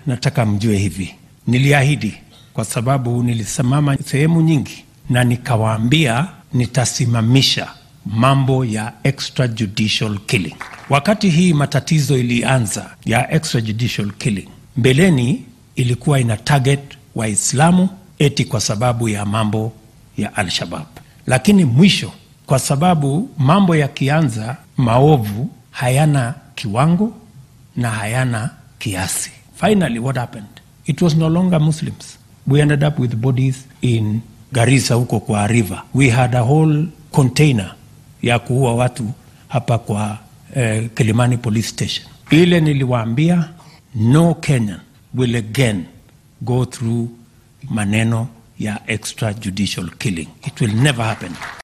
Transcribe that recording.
nataka mjue hivi, niliahidi kwa sababu nilisimama sehemu nyingi na nikawaambia nitasimamisha mambo ya extrajudicial killing. Wakati hii matatizo ilianza ya extrajudicial killing, mbeleni ilikuwa ina target Waislamu eti kwa sababu ya mambo ya Al-Shabab, lakini mwisho, kwa sababu mambo yakianza, maovu hayana kiwango na hayana kiasi. Finally, what happened? It was no longer Muslims. We ended up with bodies in Garissa huko kwa river. We had a whole container ya kuua watu hapa kwa eh, Kilimani police station. Ile niliwaambia no Kenyan will again go through maneno ya extrajudicial killing. It will never happen.